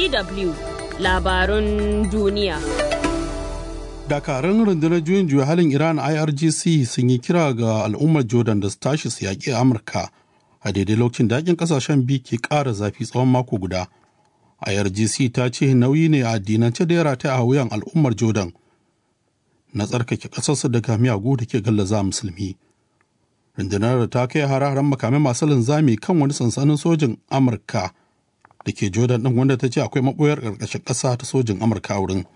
DW labarun duniya. Dakarun rundunar juyin juya halin Iran IRGC sun yi kira ga al'ummar Jordan da su tashi su yaƙi Amurka a daidai lokacin da yakin ƙasashen biyu ke ƙara zafi tsawon mako guda. IRGC ta ce nauyi ne a addinance da ya rataya a wuyan al'ummar Jordan na tsarkake ƙasarsu daga miyagu da ke gallaza musulmi. Rundunar ta kai hare-haren makamai masu linzami kan wani sansanin sojin Amurka da ke Jordan ɗin wanda ta ce akwai maɓoyar ƙarƙashin ƙasa ta sojin Amurka a wurin.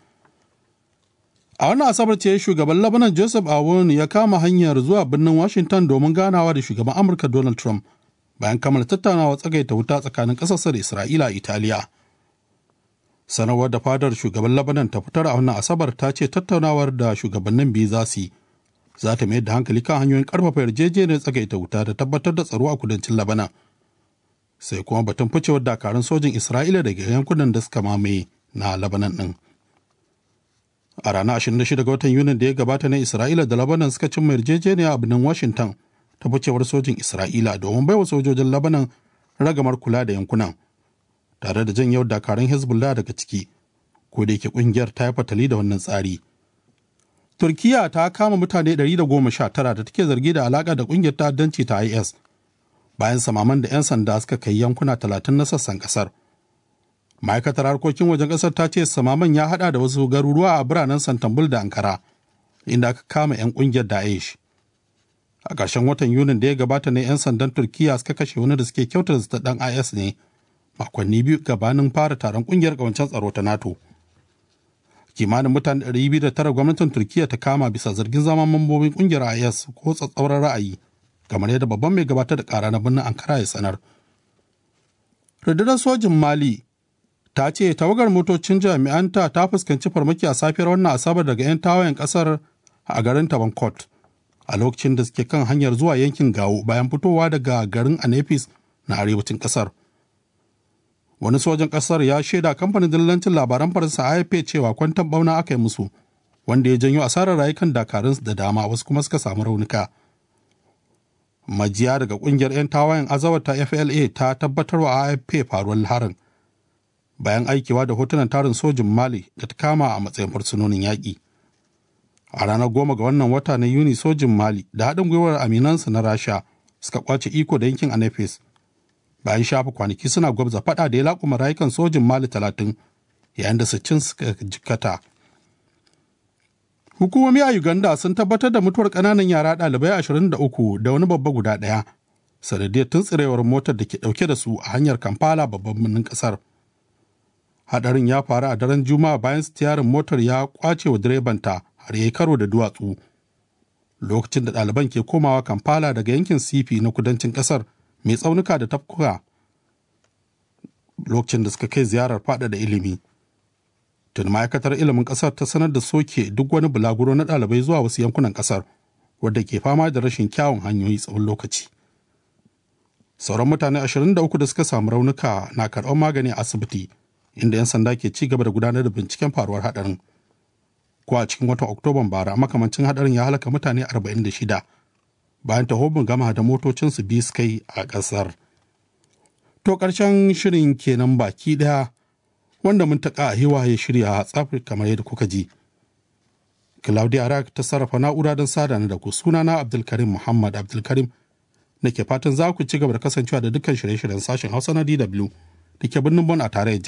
A wannan Asabar ce shugaban Lebanon Joseph Aoun ya kama hanyar zuwa birnin Washington domin ganawa da shugaban Amurka Donald Trump bayan kammala tattaunawa tsagaita wuta tsakanin ƙasarsa da Isra'ila a Italiya. Sanarwar da fadar shugaban Lebanon ta fitar a wannan Asabar ta ce tattaunawar da shugabannin biyu za su yi za ta mayar da hankali kan hanyoyin ƙarfafa yarjejeniyar tsagaita wuta da tabbatar da tsaro a kudancin Lebanon. Sai kuma batun ficewar dakarun sojin Isra'ila daga yankunan da suka mamaye na Lebanon ɗin. a ranar 26 ga watan yunin da ya gabata na isra'ila da labanan suka cimma yarjejeniya a birnin washington ta ficewar sojin isra'ila domin baiwa sojojin labanan ragamar kula da yankunan tare da jan yau dakarun hezbollah daga ciki ko da yake kungiyar ta yi fatali da wannan tsari turkiya ta kama mutane 119 da take zargi da alaka da kungiyar ta'addanci ta is bayan samaman da 'yan sanda suka kai yankuna 30 na sassan kasar ma'aikatar harkokin wajen ƙasar ta ce samaman ya hada da wasu garuruwa a biranen santambul da ankara inda aka kama 'yan ƙungiyar daesh a ƙarshen watan yunin da ya gabata ne 'yan sandan turkiya suka kashe wani da suke kyautar zata dan is ne makonni biyu gabanin fara taron ƙungiyar ƙawancen tsaro ta nato kimanin mutane 209 gwamnatin turkiya ta kama bisa zargin zama mambobin ƙungiyar is ko tsatsauran ra'ayi kamar yadda babban mai gabatar da ƙara na birnin ankara ya sanar rundunar sojin mali ta ce tawagar motocin jami'anta ta fuskanci farmaki a safiyar wannan asabar daga 'yan tawayen kasar a garin tabankot a lokacin da suke kan hanyar zuwa yankin gawo bayan fitowa daga garin anefis na arewacin kasar wani sojan kasar ya shaida kamfanin dillancin labaran faransa afp cewa kwantan bauna aka yi musu wanda ya janyo asarar rayukan dakarun da dama wasu kuma suka samu raunuka majiya daga kungiyar 'yan tawayen azawar ta fla ta tabbatar wa afp faruwar harin bayan aikewa da hotunan tarin sojin mali da ta kama a matsayin fursunonin yaƙi a ranar goma ga wannan wata na yuni sojin mali da haɗin gwiwar aminansu na rasha suka kwace iko da yankin anefis bayan shafa kwanaki suna gwabza faɗa da ya laƙuma rayukan sojin mali talatin yayin da sittin suka jikkata hukumomi a uganda sun tabbatar da mutuwar ƙananan yara ɗalibai ashirin da uku da wani babba guda ɗaya sanadiyar tuntsirewar motar da ke ɗauke da su a hanyar kampala babban birnin ƙasar hadarin ya faru a daren juma'a bayan stiyarin motar ya kwace wa direbanta har ya yi karo da duwatsu lokacin da ɗaliban ke komawa kampala daga yankin sifi na kudancin ƙasar mai tsaunuka da tafkuka lokacin da suka kai ziyarar faɗaɗa ilimi tun ma'aikatar ilimin ƙasar ta sanar da soke duk wani bulaguro na ɗalibai zuwa wasu yankunan ƙasar wadda ke fama da rashin kyawun hanyoyi tsawon lokaci sauran mutane 23 da suka samu raunuka na karɓar magani a asibiti inda 'yan sanda ke ci gaba da gudanar da binciken faruwar hadarin. Ko a cikin watan Oktoban bara makamancin hadarin ya halaka mutane 46 bayan tahobin gama da motocinsu biyu suka yi a ƙasar. To ƙarshen shirin kenan baki ɗaya wanda mun taƙa a hewa ya shirya a tsafi kamar yadda kuka ji. Claudia Arak ta sarrafa na'ura don sada da ku sunana Abdulkarim Muhammad Abdulkarim nake fatan za ku ci gaba da kasancewa da dukkan shirye-shiryen sashen Hausa na DW da ke birnin Bon a tarayyar